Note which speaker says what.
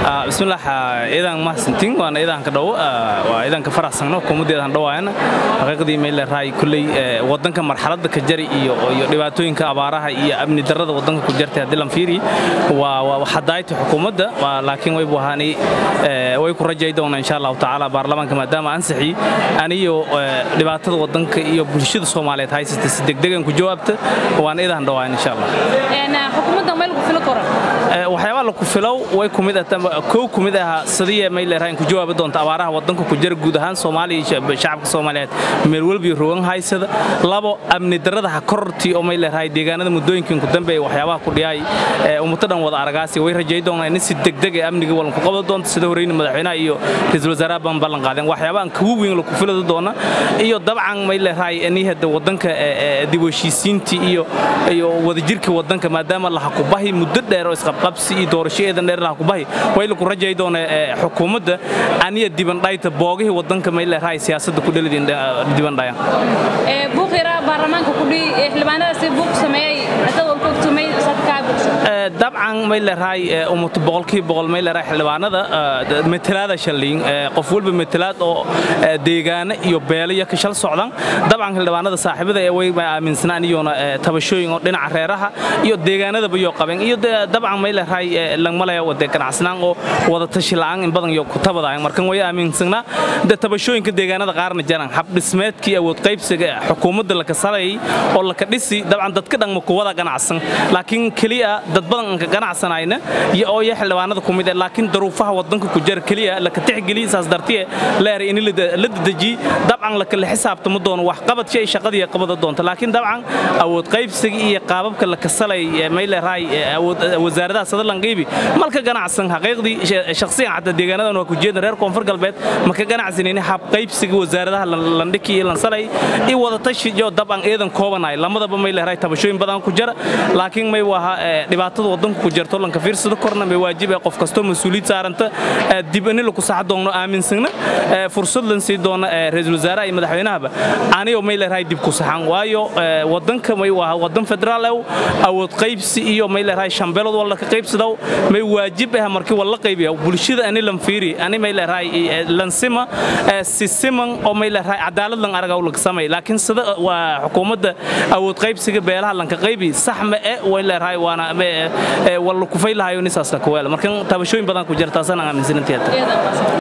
Speaker 1: bismillaah iidan mahadsantiin waana iidanka dhow waa iidanka faraxsanno hukuumaddeedan dhowaayana xaqiiqdii meel raay kulley wadanka marxaladda ka jari iyo iyo dhibaatooyinka abaaraha iyo amni darrada wadanka ku jartay haddii lan fiiri waa waa xadaayta xukuumadda laakiin way buhaani way ku rajay doonaa insha allahu tacaala baarlamaanka maadaama ansixi aniyo dhibaatada wadanka iyo bulshada soomaaliyeed haysata si degdegan ku jawaabta waana iidan dhowaayan insha allah
Speaker 2: xukuumadda meel ku filo koran
Speaker 1: waxyaabaa la ku filow way kumid kow kumid aha sadiya mayleeraha in ku jawaabi doonta abaaraha wadanka ku jira guud ahaan soomaaliya shacabka soomaaliyeed meel walbiyo rogan haysada labo amni darrada ha korortii oo mayleerahay deegaanada muddooyinkan ku dambeeya waxyaabaha ku dhiyaay ummadda dhan wada aragaasi way rajay doonaa in si degdeg ee amniga walan ku qabda doonta sida horeyna madaxweynaha iyo ra'iisul wasaaraha baan ballan qaadeen waxyaabahan kuwa weyn la ku filada doona iyo dabcan mayleerahay inihada wadanka dib u heshiisiintii iyo iyo wadajirka wadanka maadaama la hakubahi muddo dheer oo isqabqabsi iyo doorashadeedan dheer la hakubahi way la ku rajay doona xukuumadda aniya dibandhayta boogihii wadanka mayleerahay siyaasadda ku dhalidin dibandhayan
Speaker 2: buuqira baarlamaanka kudhi xildhibaanadaasi buuq sameeyey asagoo kogtumay sadkaa bulsho
Speaker 1: dabcan mayleerahay ummatu boqolkiiba boqol mayleerahay xildhibaanada matalaada shalliin qof walba matalaad oo deegaano iyo beelaya ka shal socdan dabcan xildhibaanada saaxiibada ee way aaminsanaan iyoona tabashooyin oo dhinaca reeraha iyo deegaanadaba iyo qabeen iyo dabcan mayleerahay langmalaya wade ganacsanaan oo wada tashi la'aan in badan iyo ku tabadayan markan way aaminsanaa de tabashooyinka deegaanada qaarna jaran hab dhismeedkii awood qaybsiga xukuumadda la kasalayay oo la ka dhisi dabcan dadka dhan ma ku wada ganacsan laakiin keliya dad badan ka ganacsanayna iyo oo iyo xildhibaanada ku mid ah laakiin daruufaha wadanka ku jira keliya la ka tixgeliya saas dartiye leer in la dedeji dabcan la kala xisaabtamo doono wax qabad shay shaqadii qabada doonta laakiin dabcan awood qaybsiga iyo qaababka la kasalay mayleerahay awood wasaaradaha sadalan qaybi malka ganacsan xaqiiqdii shakhsiyan xataa deegaanadan waa ku jeedan reer koonfur galbeed ma ka ganacsanayni hab qaybsiga wasaaradaha landhiki iyo lansalay iyo wada tashi iyo dabcan eedan koobanay lamadaba mayleerahay tabashooyin badan ku jira laakiin may waha dhibaatada wadanka ku jirto lanka fiirsado korna may waajib ee qof kastoo mas-uuliyad saaranta dib in la ku sax doono aaminsanna fursad lan sii doona ra'iisul wasaaraha iyo madaxweynahaba aniyo may leeyahay dib ku saxan waayo wadanka may waa wadan federaal ah awood qaybsi iyo may leeyahay shambeelad wala ka qaybsado may waajib ah markii wala qaybiyo bulshada ani lan fiiri ani may leeyahay lan sima si siman oo may leeyahay cadaalad lan araga la sameey laakiin sida waa xukuumadda awood qaybsiga beelaha lan ka qaybi sax ma ee way leeyahay waana wala ku faylahayo nisaas ka weel markan tabashooyin badan ku jirta sana aaminsananteed